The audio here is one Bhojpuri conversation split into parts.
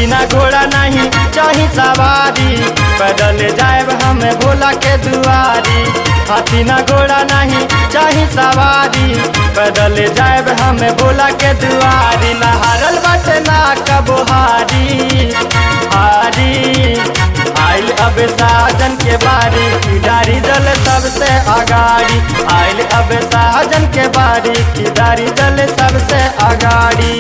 हाथी ना घोड़ा नहीं चाही सवारी पैदल जाएब हम भोला के दुआरी हाथी ना घोड़ा नहीं चाही सवारी पैदल जाएब हम भोला के दुआरी ना हारल बाटे ना कबो हारी हारी आइल अब साजन के बारी किदारी दल सबसे अगाड़ी आइल अब साजन के बारी किदारी दल सबसे अगाड़ी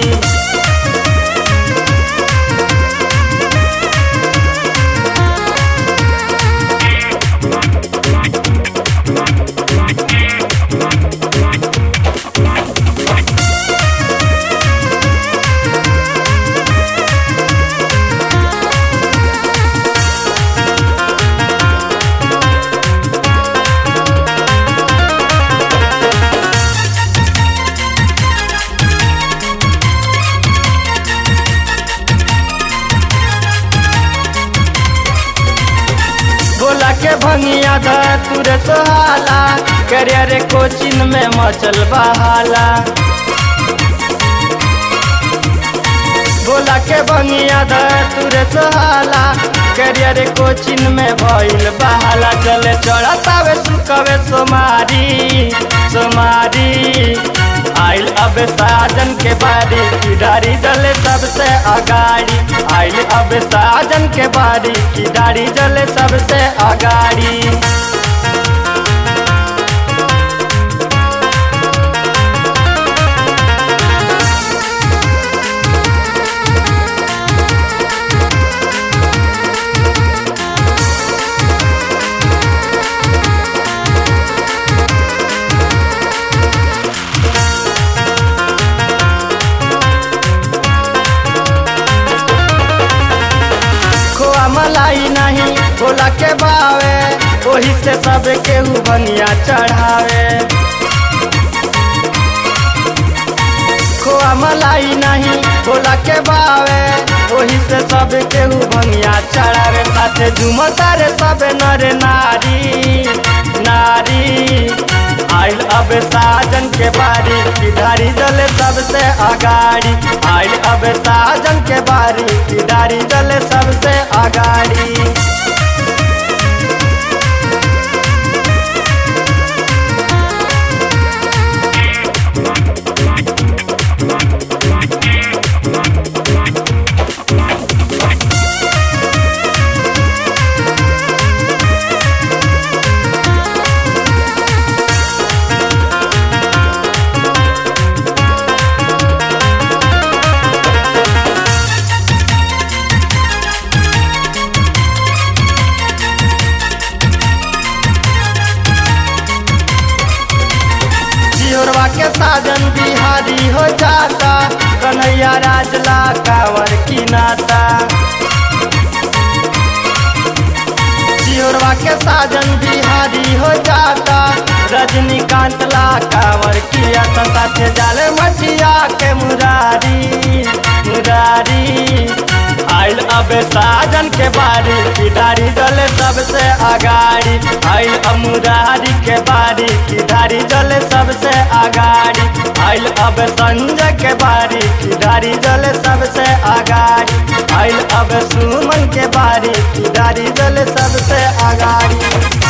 बोला के भंगिया द तुरे सोहाला करियर कोचिन में मचल बहाला बोला के भंगिया द तुरे सोहाला करियर कोचिन में भइल बहाला चले चढ़तावे सुकवे सोमारी सोमारी आइल अब साजन के बारी किडारी जले सबसे अगाड़ी आइल अब साजन के बारी किडारी जले सबसे अगाड़ी खोआ मलाई नहीं भोला के बावे ओही से सब केहू बनिया चढ़ावे खोआ मलाई नहीं भोला के बावे ओही से सब केहू बनिया चढ़ावे साथे झुमता रे सब नर नारी नारी आइल अब साजन के बारी किधारी जले सबसे अगाड़ी आइल अब साजन के बारी किधारी जले सबसे अगाड़ी जिहोरवा के साजन बिहारी हो जाता कन्हैया राजला कांवर की नाता जिहोरवा के साजन बिहारी हो जाता रजनीकांत ला कांवर किया तो साथे जाले मटिया के मुरारी मुरारी आइल अब साजन के बारी किधारी जले सबसे अगाड़ी आइल अब मुरारी के बारी किधारी जले सबसे अगाड़ी आइल अब संजय के बारी किधारी जले सबसे अगाड़ी आइल अब सुमन के बारी किधारी जले सबसे अगाड़ी